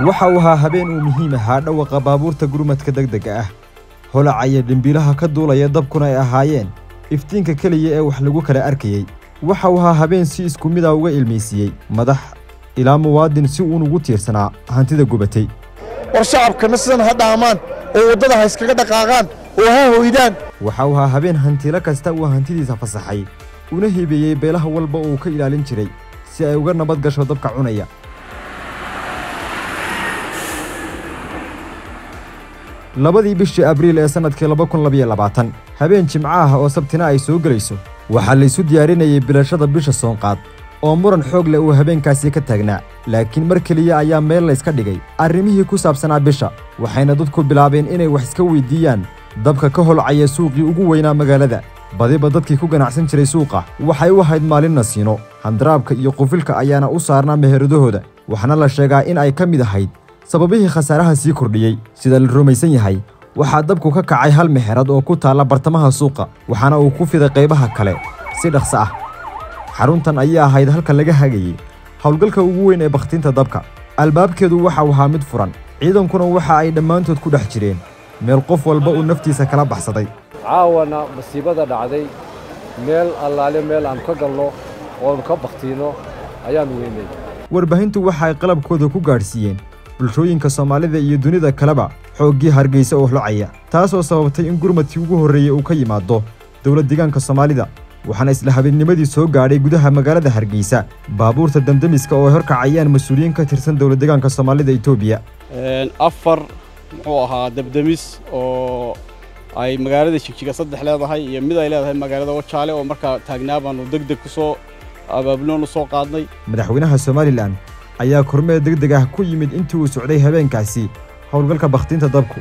waxa uu ahaa habeen uu muhiim ahaa dhawaqa baabuurta gurmadka degdega ah holacaya dhimbiilaha ka duulaya dabkuna ay ahaayeen iftiinka keliya ee wax lagu kala arkayey waxa uu ahaa habeen si isku mida uga ilmaysiiyey madax ilaa muwaadin si uun ugu tiirsanaa hantida gubatay war shacabkana sidan ha dhaamaan oo waddada ha iskaga dhaqaaqaan oo ha hoydaan waxa uu ahaa habeen hantiilo kasta uu hantidiisa fasaxay una hibeeyey beelaha walba uu ka ilaalin jiray si ay uga nabad gasho dabka cunaya labadii bishii abriil ee sannadkii laba kun labiyo labaatan habeen jimco ah oo sabtina ay soo gelayso waxaa laysu diyaarinayay bilashada bisha soonqaad oo muran xoog leh uu habeenkaasi ka taagnaa laakiin mar keliya ayaa meel layska dhigay arrimihii ku saabsanaa bisha waxayna dadku bilaabeen inay wax iska weyddiiyaan dabka ka holcaya suuqii ugu weynaa magaalada badiba dadkii ku ganacsan jiray suuqa waxay u ahayd maalin nasiino handaraabka iyo qufilka ayaana u saarnaa meheradahooda waxaana la sheegaa in ay ka mid ahayd sababihii khasaaraha sii kordhiyey sida la rumaysan yahay waxaa dabku ka kacay hal meherad oo ku taalla bartamaha suuqa waxaana uu ku fiday qaybaha kale si dhaqso ah xaruntan ayaa ahayd halka laga hagayey howlgalka ugu weyn ee bakhtiinta dabka albaabkeedu waxa uu ahaa mid furan ciidankuna waxa ay dhammaantood ku dhex jireen meel qof walba uu naftiisa kala baxsaday caawana masiibada dhacday meel allaale meel aan ka galno oonu ka bakhtiinno ayaannu weynay warbaahintu waxa ay qalabkooda ku gaadhsiiyeen bulshooyinka soomaalida iyo dunida kaleba xooggii hargeysa oo holocaya taasoo sababtay in gurmadkii ugu horreeyey uu ka yimaado dowlad deegaanka soomaalida waxaana isla habeennimadii soo gaadhay gudaha magaalada hargeysa baabuurta damdemiska oo ay horkacayaan mas-uuliyiin ka tirsan dowlad deegaanka soomaalida etoobiya afar muxuu ahaa dabdemis oo ay magaalada jigjiga saddex leedahay iyo mid ay leedahay magaalada wajaale oo markaa taagnaa baanu deg deg ku soo abaabuloon u soo qaadnay madaxweynaha somalilan ayaa kormeer deg deg ah ku yimid intii uu socday habeenkaasi howlgalka bakhtiinta dabku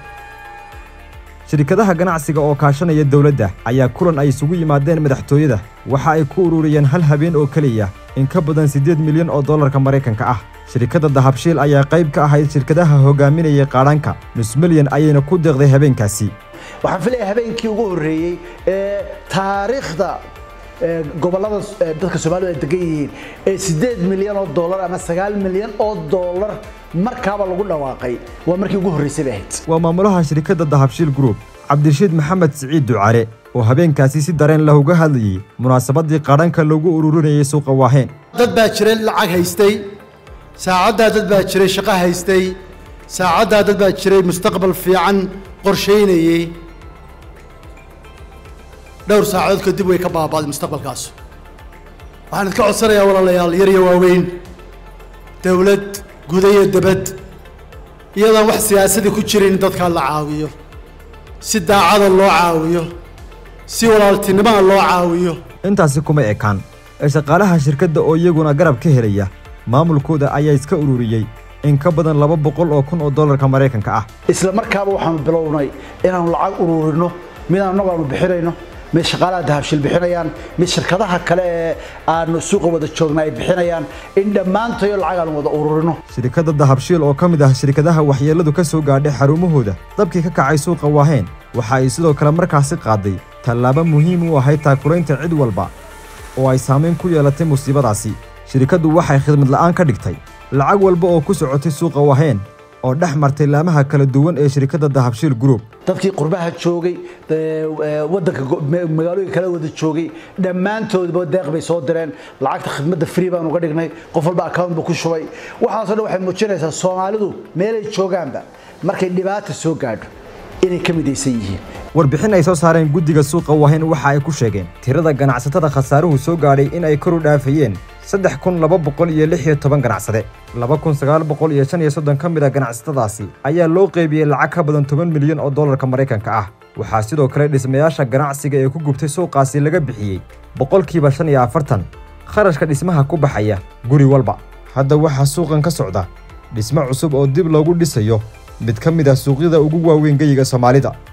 shirkadaha ganacsiga oo kaashanaya dowladda ayaa kulan ay isugu yimaadeen madaxtooyada waxa ay ku ururiyeen hal habeen oo keliya in ka badan siddeed milyan oo dollarka maraykanka ah shirkadda dahabshiil ayaa qayb ka ahayd shirkadaha hogaaminayay qaadhanka nus milyan ayayna ku deeqday habeenkaasi waxaan filaya habeenkii ugu horreeyey ee taariikhda gobollada dadka soomaalida ay degan yihiin ee siddeed milyan oo dollar ama sagaal milyan oo dollar markaaba lagu dhawaaqay waa markii ugu horreysay bay ahayd waa maamulaha shirkadda dahabshiil group cabdirashiid maxamed siciid ducale oo habeenkaasi si dareen lah uga hadlayey munaasabadii qaadhanka loogu ururinayay suuqa waaheen dad baa jiray lacag haystay saacaddaa dad baa jiray shaqo haystay saacaddaa dad baa jiray mustaqbal fiican qorshaynayey dhowr saacadood kadib way ka baabaaday mustaqbalkaas waxaan idka codsanayaa walaalayaal yar iyo waaweyn dowlad guda iyo debad iyadaan wax siyaasadii ku jirin in dadkaa la caawiyo si daacada loo caawiyo si walaaltinimada loo caawiyo intaasi kuma ekaan ee shaqaalaha shirkadda oo iyaguna garab ka helaya maamulkooda ayaa iska ururiyey in ka badan laba boqol oo kun oo dollarka maraykanka ah isla markaaba waxaanu bilownay inaanu lacag uruurino mid annagu aanu bixinayno mid shaqaalaha dahabshil bixinayaan mid shirkadaha kale ee aanu suuqa wada joogna ay bixinayaan in dhammaantayo lacag aanu wada ururino shirkadda dahabshiil oo ka mid ah shirkadaha waxyeelladu ka soo gaadhay xarumahooda dabkii ka kacay suuqa waaheen waxa ay sidoo kale markaasi qaaday tallaabo muhiim u ahayd taakuraynta cid walba oo ay saamayn ku yeelatay musiibadaasi shirkaddu waxay khidmad la'aan ka dhigtay lacag walba oo ku socotay suuqa waaheen oo dhex martay laamaha kala duwan ee shirkadda dahabshiil group dadkii qurbaha joogay wadanka magaalooyinka kala wada joogay dhammaantoodba deeq bay soo direen lacagta khidmadda free baan uga dhignay qof walba account buu ku shubay waxaasoo dhan waxay muujinaysaa soomaalidu meelay joogaanba markay dhibaata soo gaadho inay ka midaysan yihiin warbixin ay soo saareen guddiga suuqa waaheen waxa ay ku sheegeen tirada ganacsatada khasaaruhu soo gaadhay in ay kor u dhaafayeen saddex kun laba boqol iyo lix iyo toban ganacsade laba kun sagaal boqol iyo shan iyo soddon ka mid a ganacsatadaasi ayaa loo qeybiyey lacag ka badan toban milyan oo dollarka maraykanka ah waxaa sidoo kale dhismayaasha ganacsiga ee ku gubtay suuqaasi laga bixiyey boqolkiiba shan iyo afartan kharashka dhismaha ku baxaya guri walba hadda waxaa suuqan ka socda dhismo cusub oo dib loogu dhisayo mid ka mid ah suuqyada ugu waaweyn geyiga soomaalida